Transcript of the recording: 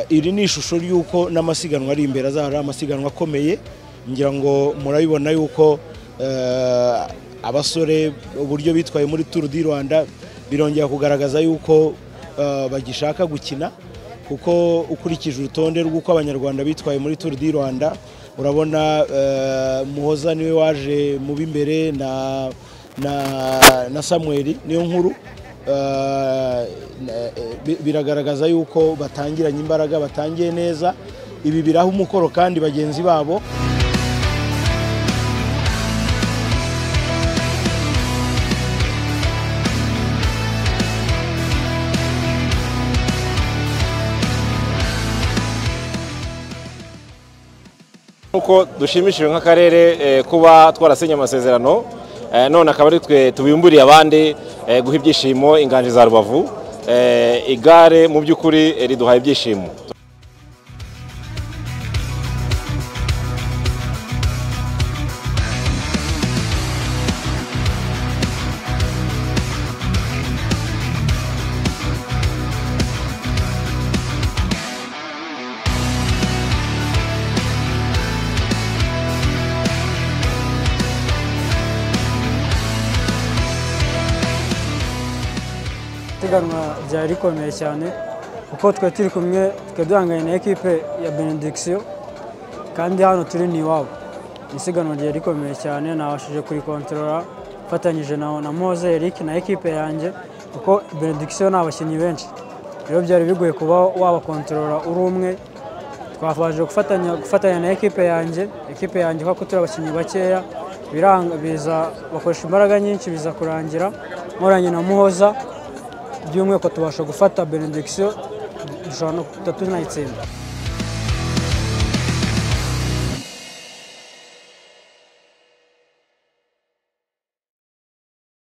iri ni ishusho y'uko n'amasiganwa ari imbere azahora amasiganwa akomeye ngira ngo murabibona yuko abasore uburyo bitwaye muri turu di rwanda birongera kugaragaza yuko bagishaka gukina kuko ukurikije urutonde rw'uko abanyarwanda bitwaye muri turu di rwanda urabona muhoza niwe waje mu b'imbere na samweri niyo nkuru biragaragaza yuko batangiranye imbaraga batangiye neza ibi biraha umukoro kandi bagenzi babo nk'uko dushimishijwe nk'akarere kuba twarasinye amasezerano none akaba ari twe tubimburiye abandi guha ibyishimo inganje za rubavu igare mu by'ukuri riduhaye ibyishimo isiganwa ryari rikomeye cyane kuko twe turi kumwe twe duhanganye na ekipe ya benedikisiyo kandi hano turi ni iwabo isiganwa ryari rikomeye cyane nabashije kurikontorora mfatanyije na moze eric na ekipe yanjye kuko benedikisiyo ni abakinnyi benshi rero byari bigoye kuba wabakontorora uri umwe twabashije gufatanya na ekipe yanjye ekipe yanjye kuko turi abakinnyi bakeya biza bakoresha imbaraga nyinshi biza kurangira nkoranye na muhoza by'umwihariko tubasha gufata benedikisiyo dushobora no kutatu tunayitsinda